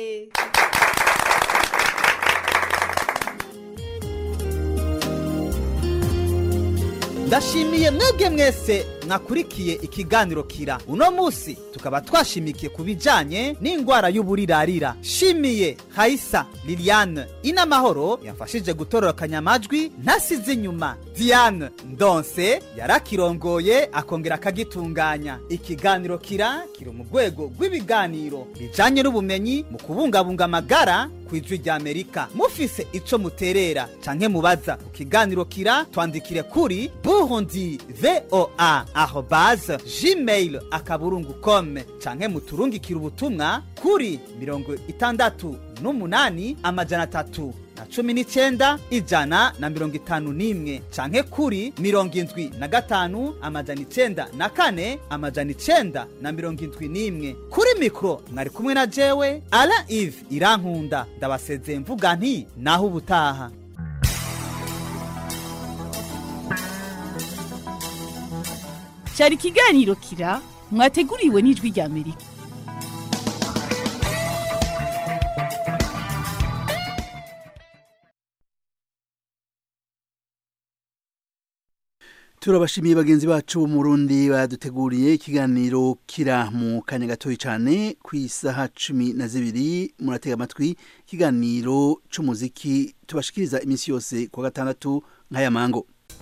ndashimiye mwebwe mwese mwakurikiye ikiganiro kira uno musi tukaba twashimikiye ku bijanye n'ingwara y'uburirarira shimiye hayisa liliane inamahoro yamfashije gutororokanya amajwi ntasize inyuma diane ndonse yarakirongoye akongera akagitunganya ikiganiro kira kiri mu rwego rw'ibiganiro bijanye n'ubumenyi mu kubungabunga amagara ku ijwi rya amerika mufise ico muterera canke mubaza ku kiganiro kira twandikire kuri burundi voa arobase gmail akaburungu com canke muturungikire ubutumwa kuri mirongo itandatu n'umunani amajana atatu na cumi n'icenda ijana na mirongo itanu n'imwe canke kuri mirongo indwi na gatanu amajana icenda na kane amajana icenda na mirongo indwi n'imwe kuri mikoro mwari kumwe na jewe ala ive irankunda ndabasezeye mvuga nti naho ubutaha cyari ikiganiro kira mwateguriwe n'ijwi rya amerika turabashimiye bagenzi bacu bo mu Burundi baduteguriye ikiganiro kira mu kanya gatoya cyane ku isaha cumi na zibiri muratega amatwi ikiganiro c'umuziki tubashikiriza iminsi yose ku wa gatandatu nk'aya mango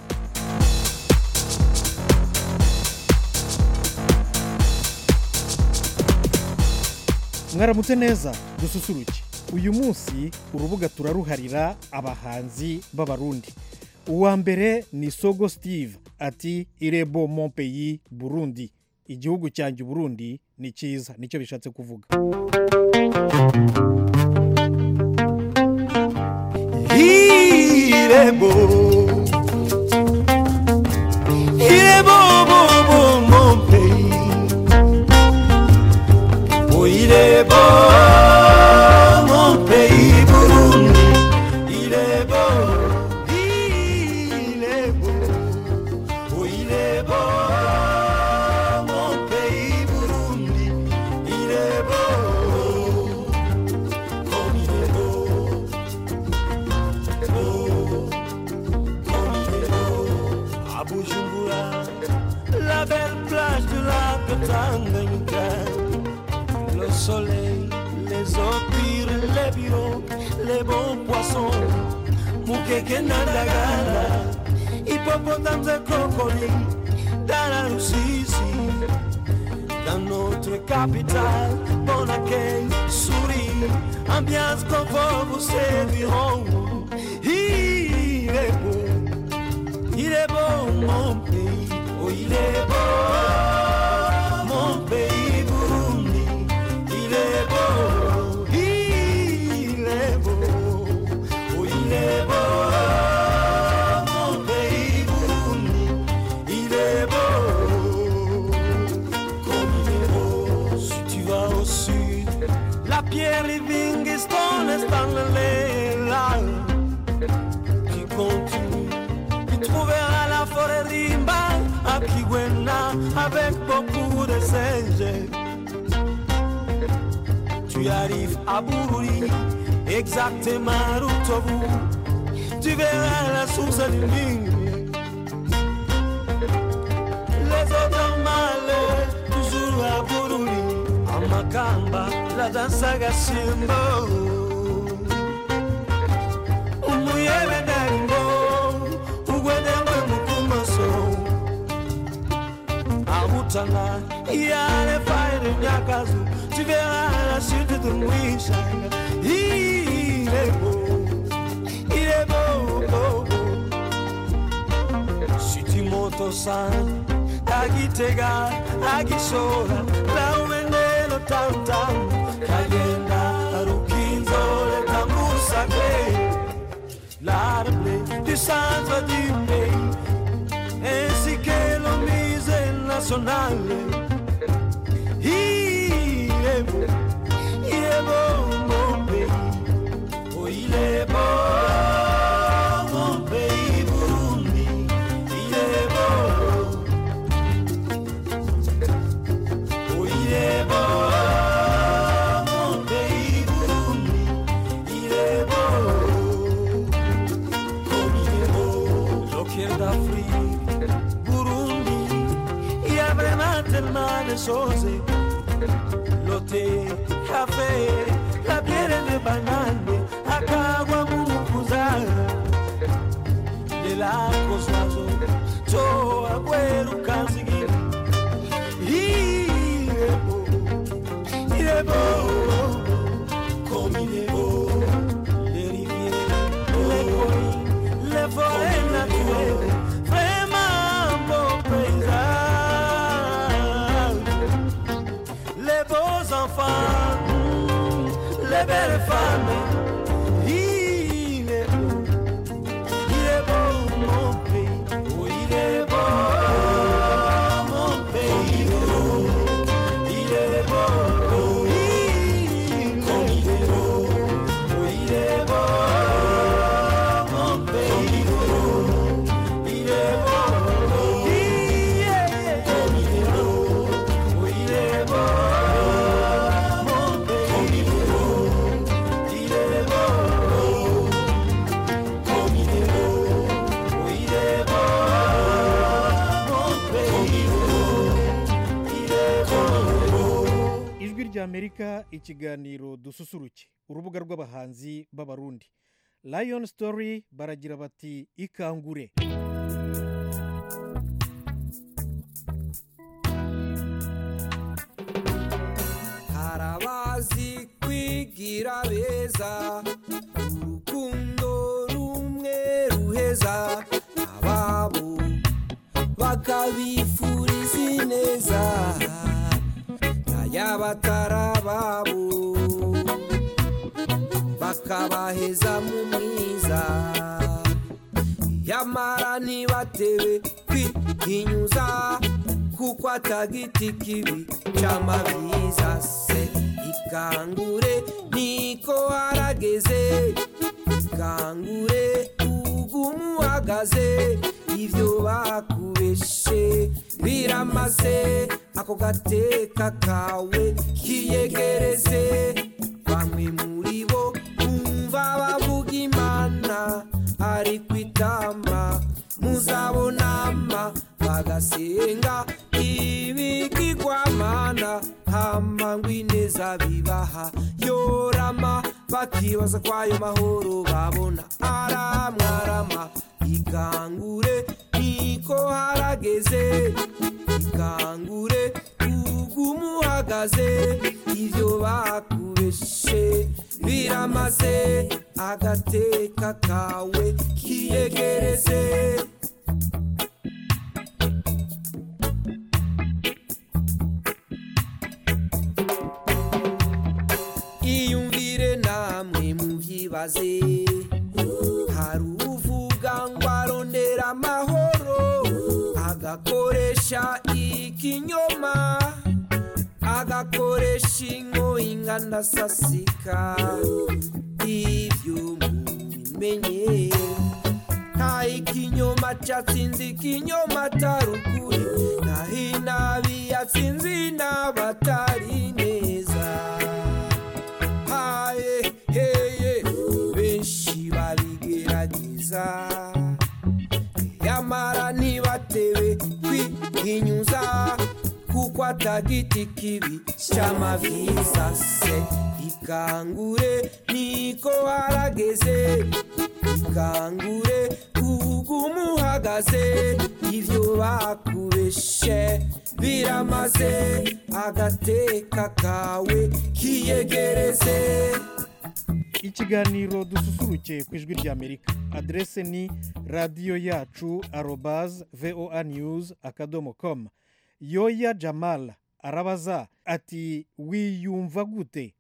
mwaramutse neza dususuruke uyu munsi urubuga turaruharira abahanzi b'abarundi uwa mbere ni sogo steve ati irebo mon pays burundi igihugu cyanjye burundi ni cyiza nicyo bishatse kuvuga Irebo Irebo bo bo mon pays Oh Irebo mon pays Burundi Irebo Irebo Oh Irebo mon pays Burundi Irebo Comme Irebo à Bujumbura, la belle plage de la Tanganyika, le soleil, les opires, les bureaux, les bons poissons, Mukeke Nandagala, hippopotames et crocodiles, dans la Russie, dans notre capitale, bon accueil, souris, ambiance confort, vous serviront. Il est beau, il est beau mon pays, oh il est beau mon pays Burundi, il est beau, il est beau, oh il est beau mon pays Burundi, il est beau, comme il est beau, si tu vas au sud, la pierre Livingstone est dans là qui continue. Tu trouveras la forêt Rimba à Kigwena avec beaucoup de singes. Tu arrives à Bururi, exactement Rutovu. Tu verras la source du Nil. Les autres malheurs, toujours à Bururi, à Makamba, la danse à Gashimbo. umuyebe ndarimbo ugwede ngwe mukumaso ahutana iyale faire nyakazu tivera la suite de mwishanga ilebo ilebo sitimoto san agitega agishora laumenelo tamtam kagenda rukinzole tambusake l'arbre du centre du pays, ainsi que le musée national. Il est beau, il est beau mon pays, oh il est beau mon pays Burundi, il est beau, oh il est beau mon pays Burundi, il est beau comme il est beau, l'océan d'Afrique, Burundi, il y a vraiment tellement de choses. L'hôtel, café, la bière de banane, akagwa mumukuza, de la coswazo, to agüero kanzigi. Il est beau, il est beau, comme il est beau, les rivières, les collines, les forêts naturelles, vraiment beau paysage. Les beaux enfants, mm, les belles femmes, il ry'amerika ikiganiro dususuruke urubuga rw'abahanzi b'abarundi lion story baragira bati ikangure harabazi kwigira beza urukundo rumwe ruheza ababo bakabifuriza ineza n'ayabatarababo bakabaheza mu mwiza yamara ntibatewe kwihinyuza kuko atagiti kibi cy'amabyiza se ikangure niko harageze ikangure ugumu uhagaze ibyo bakubeshe biramaze ako gateka kawe kiyegereze bamwe muri bo bumva bavuga imana ari kwitama muzabonama bagasenga ibigirwamana hama ngo ineza bibaha yorama bakibaza kwayo mahoro babona aramwarama ikangure niko harageze ikangure ugumuhagaze ibyo bakubeshe biramaze agateka kawe kiyegereze iyumvire namwe mubyibaze hari uvuga ngo arondera amahoro agakoresha ikinyoma agakoresha ingoyi ingana sasika ibyo mubimenye nta ikinyoma cyatsinze ikinyoma atari ukuri naho inabi yatsinze inaba atari neza haye heye benshi babigerageza yamara ntibatewe kwihinyuza kuko atagiti kibi cy'amabyiza se ikangure niko harageze ikangure ugumuhagaze ibyo bakubeshe biramaze agateka kawe kiyegereze ikiganiro dususuruke ku ijwi ry'amerika aderese ni radiyo yacu arobaze voa news akadomo komu yoya jamala arabaza ati wiyumva gute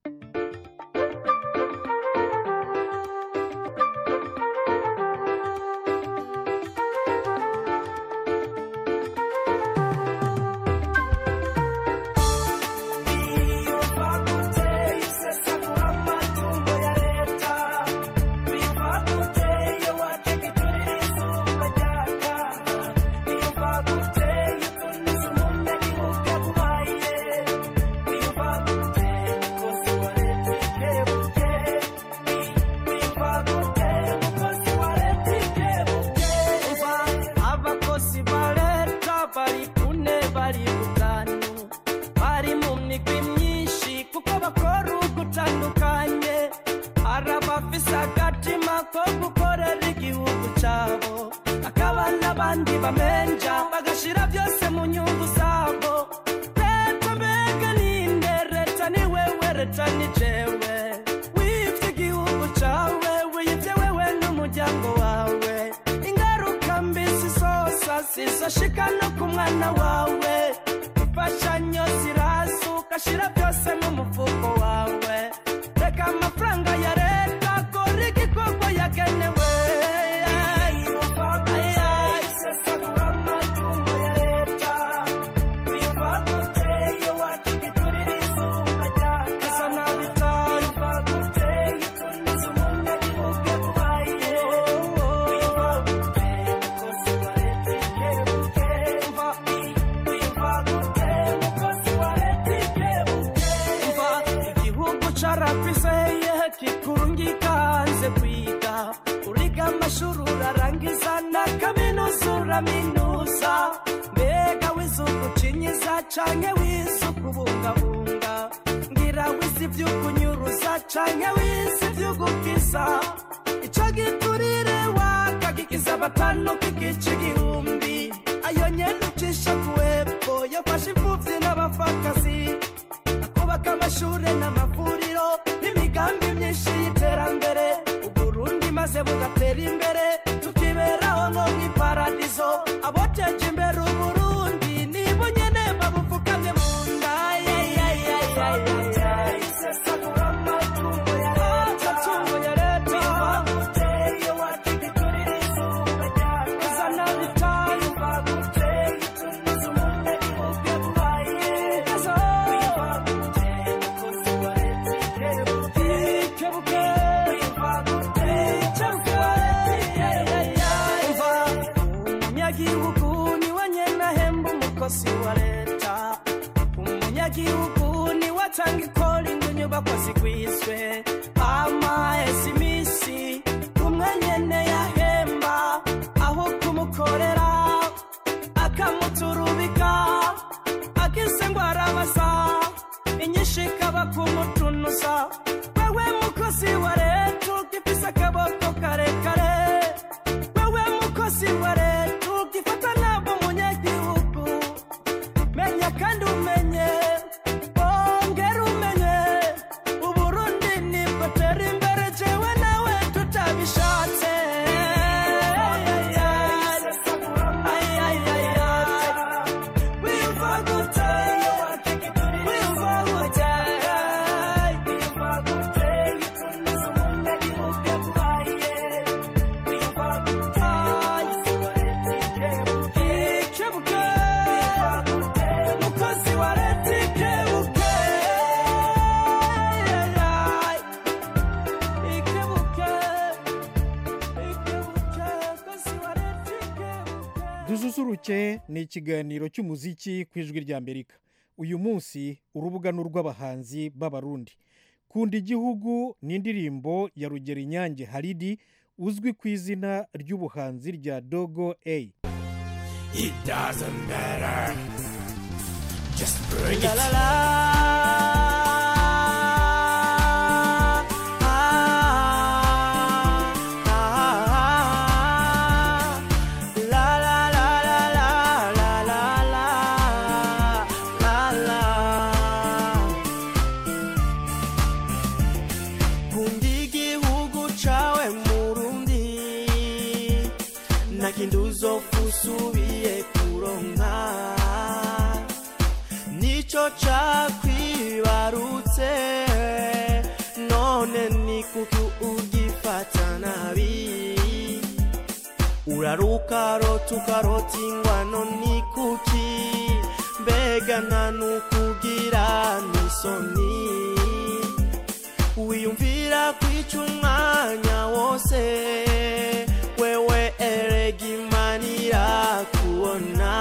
abakozi ba leta bari kune bari gutanu bari mu migwi myinshi kuko bakora ugutandukanye hari abafise agatima ko gukorera igihugu cyabo hakaba n'abandi bamenja bagashira byose mu nyungu zabo leta mbega ninde leta ni wewe leta ni jewe wivye igihugu cawe wiyivye wewe n'umuryango wawe ingaruka mbi zisosa zizoshika no ku mwana wawe imfashanyo ziraza ugashira byose mu mufuko wawe reka amafaranga ya leta akora igikorwa yagenewe igihugu carafiseye kikurungika hanze kwiga uriga amashuri urarangiza na kaminuza uraminuza mbega wize ugucinyiza canke wize ukubungabunga ngira kugira wisi vy'ukunyuruza canke wisi vy'ugukiza ico giturire wakagikiza batanu kigica igihumbi ayo nyene ucisha kuwepfo yafashe imfuvyi n'abapfakazi kubaka amashure n'amavuriro n'imigambi myinshi y'iterambere uburundi maze bugatera imbere tukiberaho nko mw'iparadizo aboteje imbere uburundi nibo nyene babupfukamye mu nda amatungo ya leta uzana bitanu umunyagihugu niwe nyene ahemba umukozi wa leta umunyagihugu niwe atanga ikora ngo inyubako zigwizwe amahese iminsi umwe nyene yahemba aho kumukorera akamuturubika agise ngo arabaza inyinshi ikaba kumutunuza wewe mukozi wa leta ugifise akaboko karekare wewe mukozi wa leta ugifata nabo munyagihugu menya kandi umenye ongera umenye uburundi nibwo tera imbere jewe nawe tutabishatse wiyumva gute wiyumva gute ikebuke mukozi wa leta ikebuke ikebuke ikebuke mukozi wa leta ikebuke dususuruke ni ikiganiro cy'umuziki ku ijwi rya amerika uyu munsi urubuga ni urw'abahanzi b'abarundi kunda igihugu ni indirimbo ya rugero inyange haridi uzwi ku izina ry'ubuhanzi rya dogo a It doesn't matter. Just bring it. La la la. Ah, ah, ah. La la la la la la la la la la. Kunda igihugu cawe Murundi nakindi uzofusubiye kuronka nico cakwibarutse none ni kuki ugifata nabi urarukarota ukarota ingwano ni kuki mbega nta nukugira n'isoni wiyumvira kwica umwanya wose wewe erega imana irakubona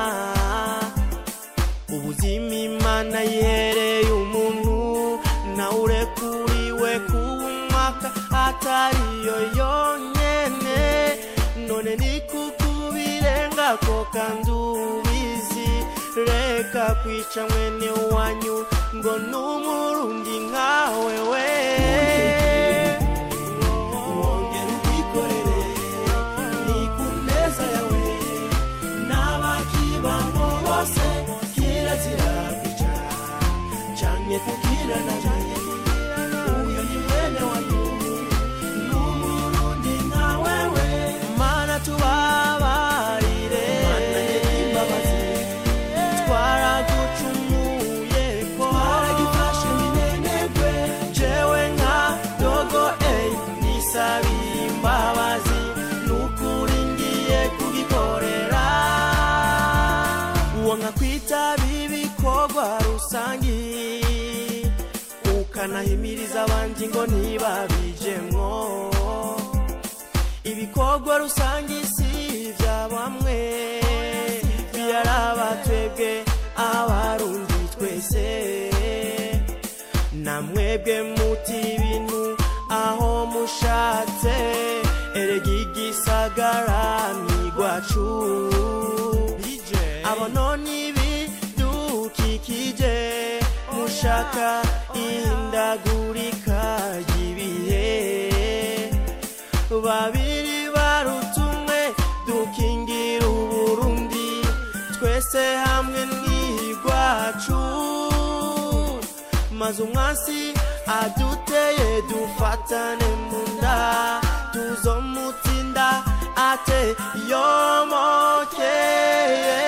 ubuzima imana yihereye umuntu nawe urekuriwe kuwumwaka atariyo yonyene none ni kukubirenga ko kandi ubizi reka kwica mwene wanyu ngo n'umurundi nkawe we wongera ubwikorere ni ku neza yawe n'abakibamo bose kirazira kwica canke kukirana uyo ni mwene wanyu n'umurundi nkawe we mana tubabarire mana y'imbabazi twaragucumuye ko haragifashe minenegwe jewe nka dogo eyi nisabiye imbabazi nukuri ngiye kugikorera uwo nka kwitaba ibikorwa rusangi ukanahimiriza abandi ngo ntibabijemwo ibikorwa rusange si ibya bamwe biraraba twebwe abarundi twese namwebwe muti ibintu aho mushatse erega igisagara nigwacu abo none ibidukikije mushaka imyaka ihindagurika ry'ibihe babiri barutumwe dukingira uburundi twese hamwe n'igwacu maze umwasi aduteye dufatane mu nda tuzomutsinda ate yomokeye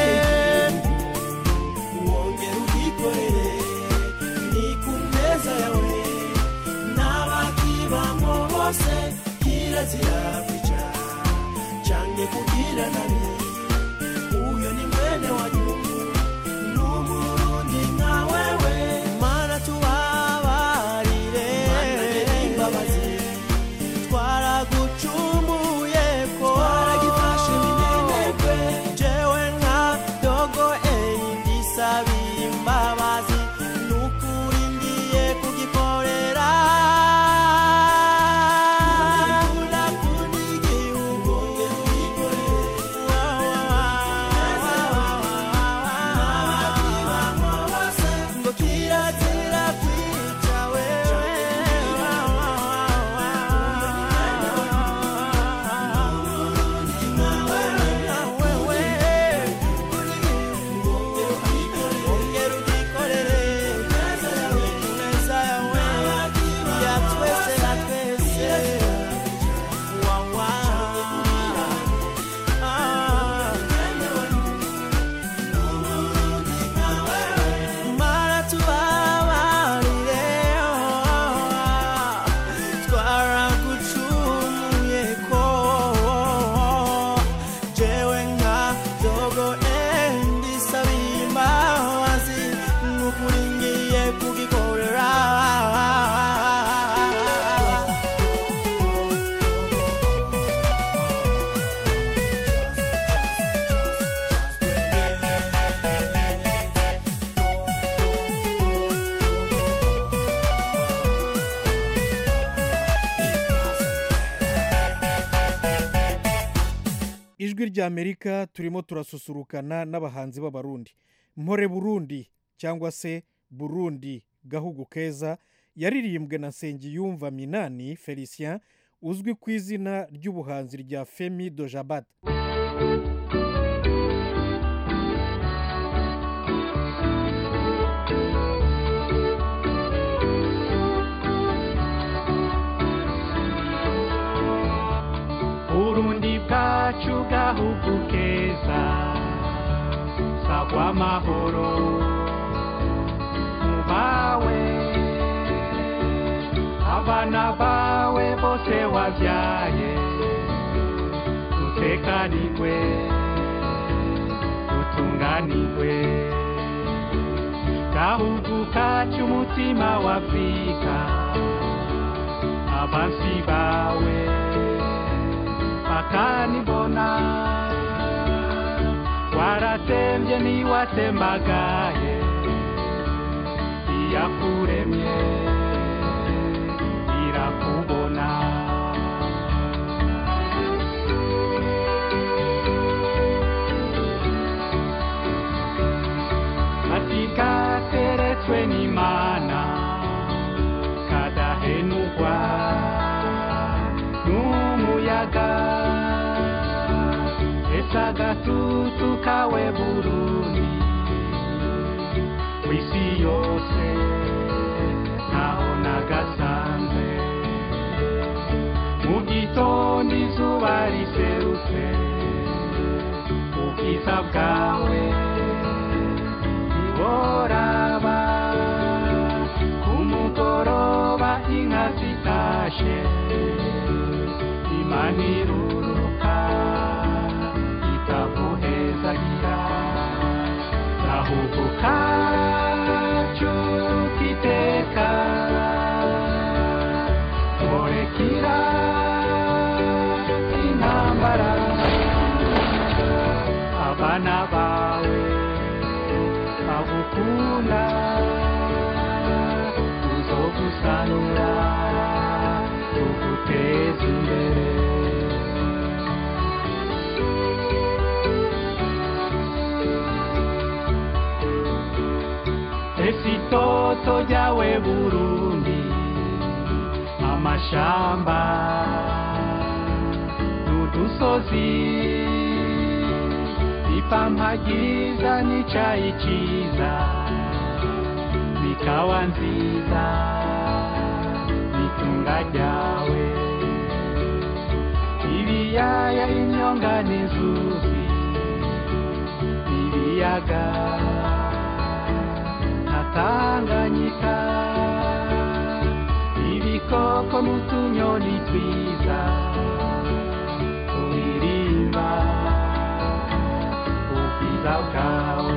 wongera ubwikorere ni ku meza yawe n'abakibamo bose kirazira kwicara canke kugira nabi uyo ni mwene wanyu n'umurundi nka wewe mana tubabarire imbabazi twaragucumuye ko twaragifashe minenegwe jewe nka dogo eni ndisabiye imbabazi nukuri ngiye kugikorera Ndakunda igihugu ngo kirazira kwica wewe ongera ugikorere neza yawe ya twese na twese wawa mara tubabarire twaragucumuye ko jewe nka dogo endi sabiye imbabazi nukuri ngiye kugikorera ijwi rya amerika turimo turasusurukana n'abahanzi b'abarundi mpore burundi cyangwa se burundi gahugu keza yaririmbwe na nsengiyumva minani felicien uzwi ku izina ry'ubuhanzi rya femi dojabat burundi bwacu gahugu keza sagwa amahoro mu bawe abana bawe bose wabyaye utekanirwe utunganirwe gahugu kacu umutima w'afurika abansi bawe bakanibona waratembye ntiwatembagaye iyakuremye irakubona ati kateretswe n'imana kadahenugwa n'umuyaga ese agatutu kawe burundi kw'isi yose ntaho nagasanze mu gitondo izuba riserutse ubwiza bwawe ntiworaba ku mugoroba inka zitashe imana iruruka itaguhezagira gahugu kacu kiteka murekira intambara abana bawe bagukunda tuzogusanura tuguteza imbere esito itoto ryawe burundi amashamba n'udusozi ipampa ryiza n'icayi ciza bikawa nziza n'itunga ryawe ibiyaya imyonga n'inzuzi ibiyaga natanganyika ibikoko n'utunyoni twiza turirimba ubwiza bwawe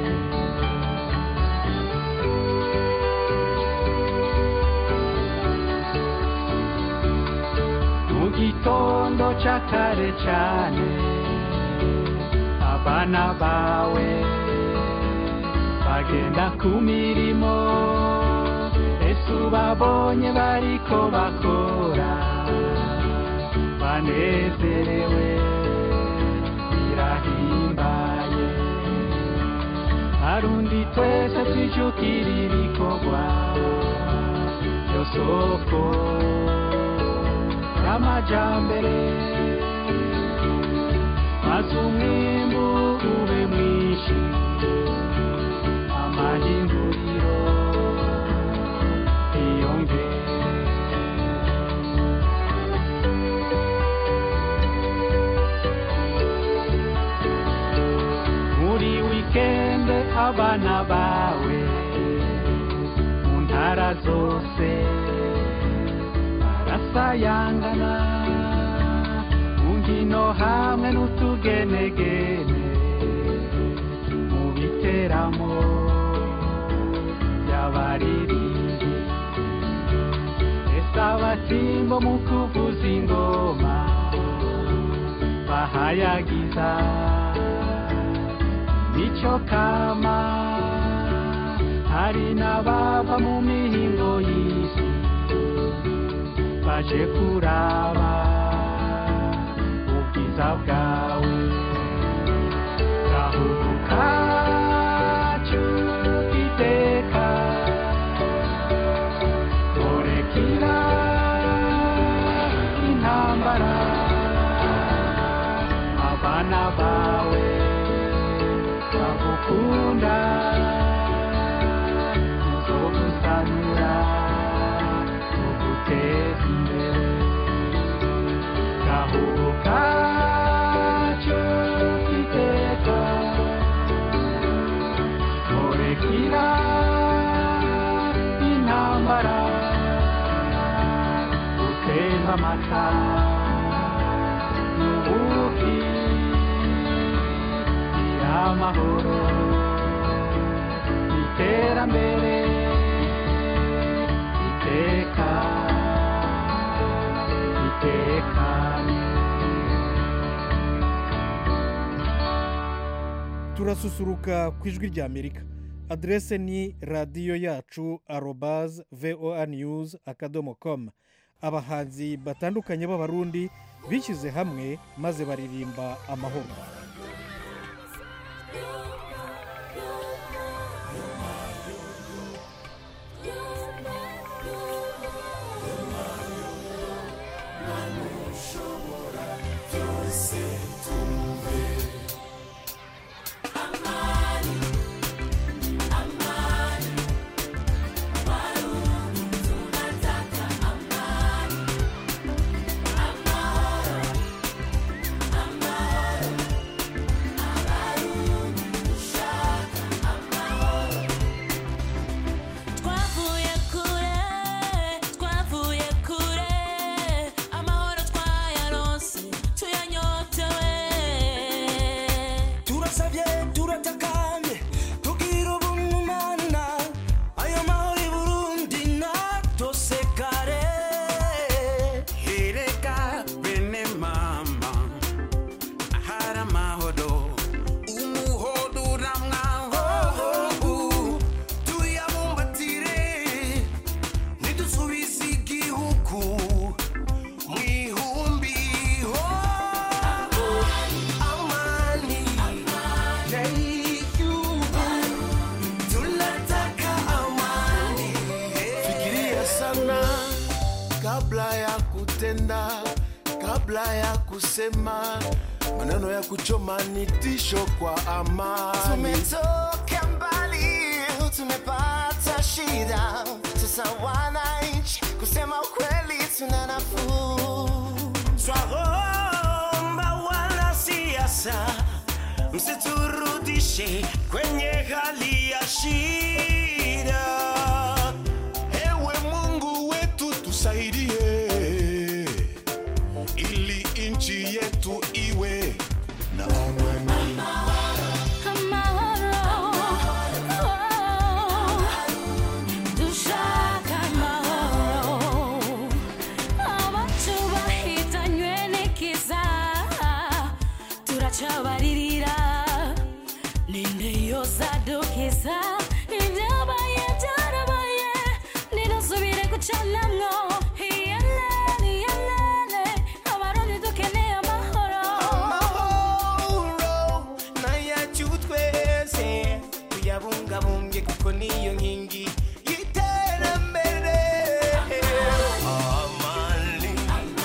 mu gitondo ca kare cane abana bawe bagenda ku mirimo ese ubabonye bariko bakora banezerewe birahimbaye arundi twese twijukira ibikorwa yo soko y'amajambere maze umwimbu ube mwinshi amahinguriro yiyongere muri wikende abana bawe mu ntara zose barasayangana mu nkino hamwe n'utugenegene mu biteramo by'abaririmbyi ese abatimbo mu kuvuza ingoma bahayagiza nicyo kama hari n'abava mu mihingo y'isi baje kuraba ubwiza bwawe gahugu kacu iteka korekira intambara abana bawe bagukunda uzogusanura uguteza imbere gahugu kacu iteka korekira intambara utemba amata n'ubuki amahoro iterambere iteka itekanye turasusuruka ku ijwi rya amerika aderese ni radiyo yacu arobaze voa news akadomo komu abahanzi batandukanye b'abarundi bishyize hamwe maze baririmba amahoro twavuye kure twavuye kure amahoro twayaronse tuyanyotewe kabla ya kusema maneno ya kuchoma ni tisho kwa amani. Tumetoka mbali, tumepata shida, sasa wananchi, kusema ukweli tuna nafuu. Twaomba wanasiasa msiturudishe kwenye hali ya shida. Ewe Mungu wetu tusaidie, ili nchi yetu iwe na amani. dushaka amahoro abacu bahitanywe n'ikiza turacabaririra ninde yosadukiza ibyabaye byarabaye ninasubire gucanamwo iyelene iyelene abarundi dukeneye amahoro amahoro nayacu twese tuyabungabunge kuko niyo nkingi y'iterambere amani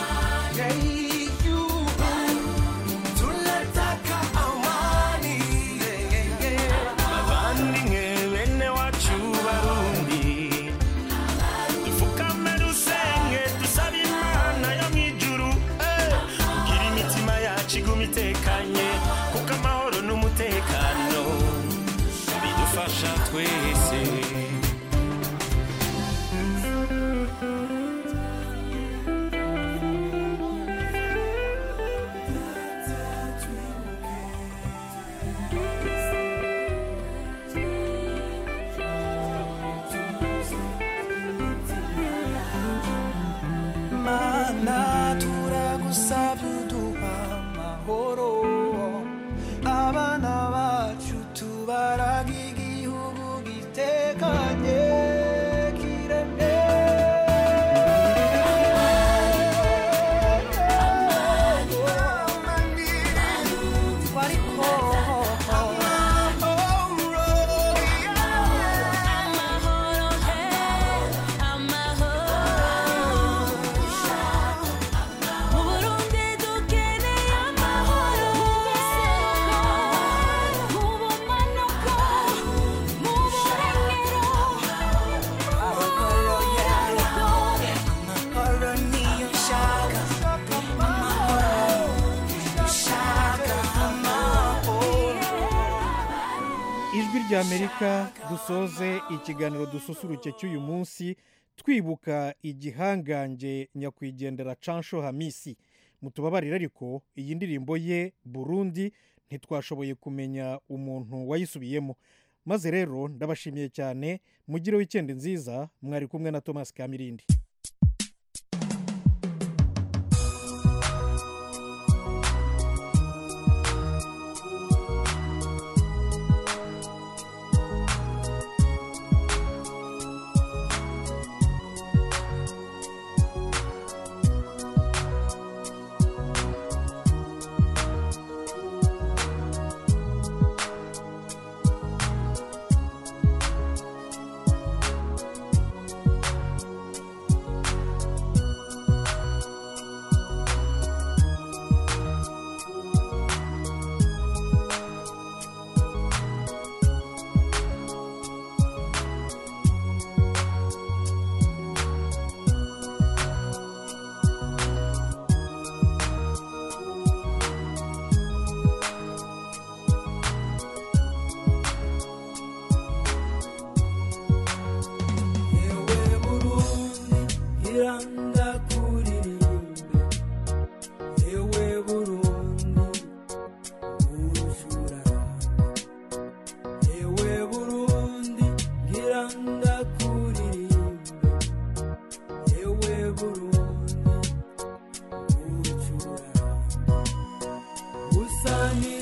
y'igihugu tunataka amani bavandimwe bene wacu barundi dupfukame dusenge dusabe imana yo mu ijuru eh, kugira imitima yacu iguma itekanye kuko amahoro n'umutekano bidufasha twese mana turagusabye uduha amahoro abana bacu tubaraga igihugu gitekanye kiremye mu burundi dukeneye amahoro mu bumanuko mu burengero amahoro niyo nshaka amahoro nshaka amahoro ijwi ry'amerika dusoze ikiganiro dususuruke cy'uyu munsi twibuka igihangange nyakwigendera cansho hamisi mutubabarire ariko iyi ndirimbo ye burundi ntitwashoboye kumenya umuntu wayisubiyemo maze rero ndabashimiye cyane mugire wikendi nziza mwari kumwe na thomas kamirindi iranda kuririmbe ewe burundi urushurana ewe burundi iranda kuririmbe ewe burundi urushurana usani